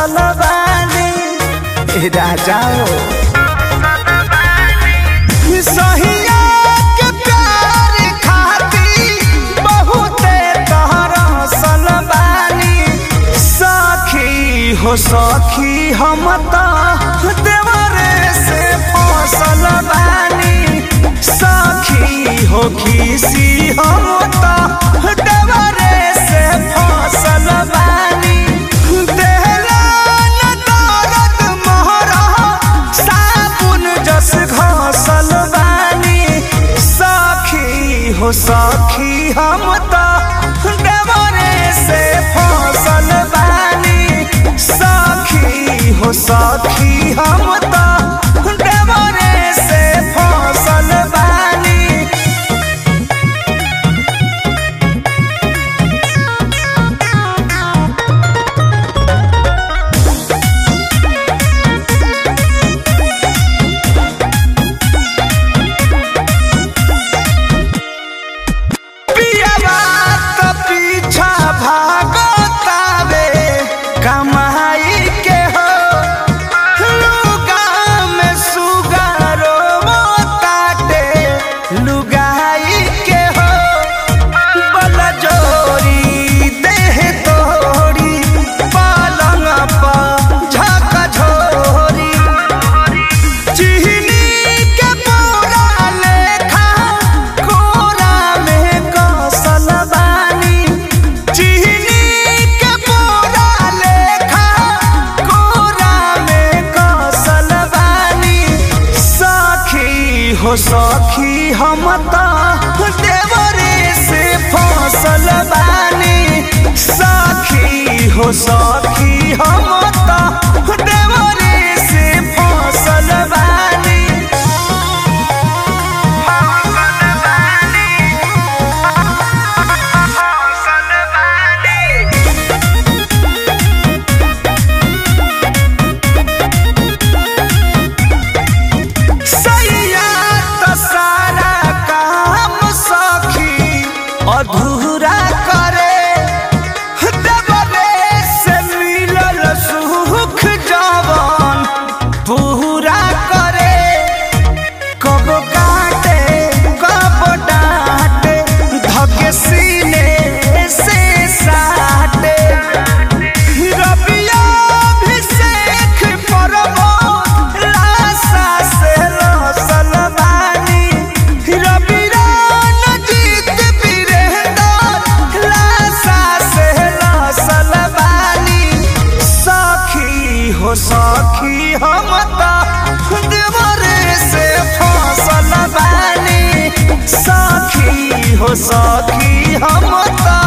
फसल बानी ए राजा हो सहिया के प्यार खातिर बहुते तरसल बानी सखी हो सखी हम त देवरे से फसल बानी सखी हो खीसी हम त देवरे से फसल बानी देहला न दर्द मोहरा साबुन जस घसल बानी सखी हो सखी हम त देवरे से फसल बानी सखी हो सखी हम त देवरे से फसल बानी पियवा त पीछा भागतावे कमाई के हो लुगा में सुगारो ताटे लुगाई के हो बल जोरी देह तोरी पलंग पर झक झोरी चिहनी के पूरा लेखा कोरा में कसल बानी चिहनी के पूरा लेखा कोरा में कसल बानी सखी हो सखी हम त देवरे से फसल बानी सखी हो सखी हम त देवरे से फसल बानी सैया त सारा काम सखी अधूरा करे देवरे से मिलल सुख जवन पूरा करे कब काटे कब डांटे धके सीने से साटे रबिया अभिषेक परबो लाशा से लसल बानी रबिया नजीत वीरेंद्र लाशा से लसल बानी सखी हो सखी हम त देवरे से फसल बानी सखी हो सखी हम त